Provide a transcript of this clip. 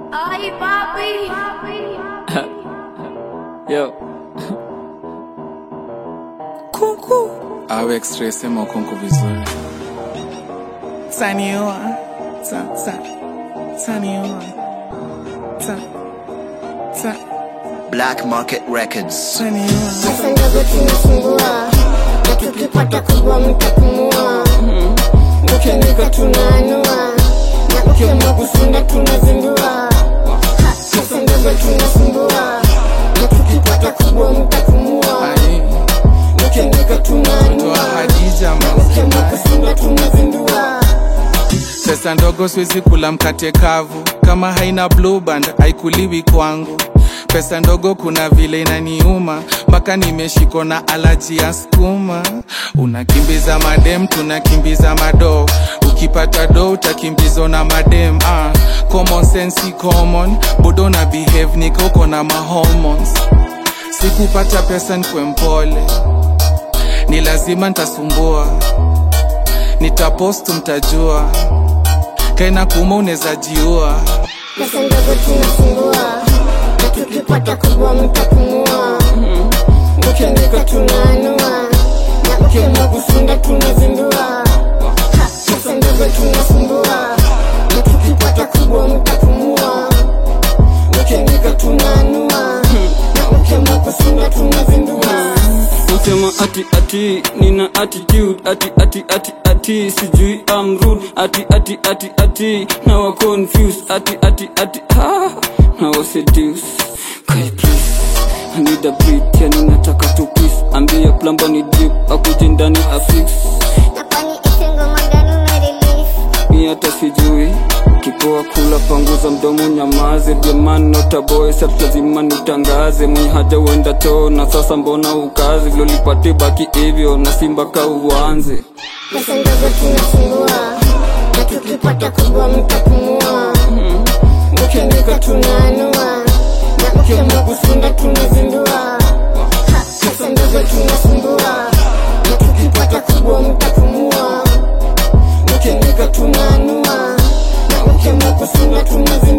Ay, papi. Yo. Kuku. Awe extra sema kunku vizuri. Saniwa. Sa sa. Saniwa. Sa. Sa. Black Market Records. Saniwa. Pesa ndogo tunasumbua na tukipata kubwa mtapumua. Mkianika tunaanua na ukiamua kusunda tunazindua. Ha, Pesa ndogo tunasumbua na tukipata kubwa mtapumua. Ai. Mkianika Toa tunaanua Hadija ukiamua mazima. kusunda tunazindua. Pesa ndogo siwezi kula mkate kavu, kama haina blue band haikuliwi kwangu. Pesa ndogo kuna vile inaniuma, mpaka nimeshikwa na alaji ya skuma. Unakimbiza madem, tunakimbiza mado. Ukipata do utakimbizwa na madem. Ah, common sense si common, bodo na behave nika uko na mahormones. Sikupata pesa nikwe mpole, ni lazima nitasumbua, nitapost mtajua kaina kuma unaweza jiua Pesa ndogo tunasumbua na tukipata kubwa mtapumua. Mkianika tunaanua na ukiamua kusunda tunazindua. Ha, Pesa ndogo tunasumbua na tukipata kubwa mtapumua. Mkianika tunaanua na ukiamua kusunda tunazindua. Nasema ati ati nina attitude ati ati ati ati sijui I'm rude ati ati ati ati now I confused ati ati ati ah now I seduce Kai please I need a beat yani nataka tu peace ambia plumber ni drip akuje ndani afix Na kwani isi ngoma gani umerelease? mi hata sijui kipoa kula panguza mdomo nyamaze jamani notaboy sasa lazima nitangaze mwenye haja uenda choo na sasa mbona ukazi vilolipate baki hivyo na simba ka uanze Pesa ndogo tunasumbua na tukipata kubwa mtapumua. Mkianika tunaanua na ukiamua kusunda tunazindua. Ha, Pesa ndogo tunasumbua na tukipata kubwa mtapumua. Mkianika tunaanua na ukiamua kusunda tunazindua.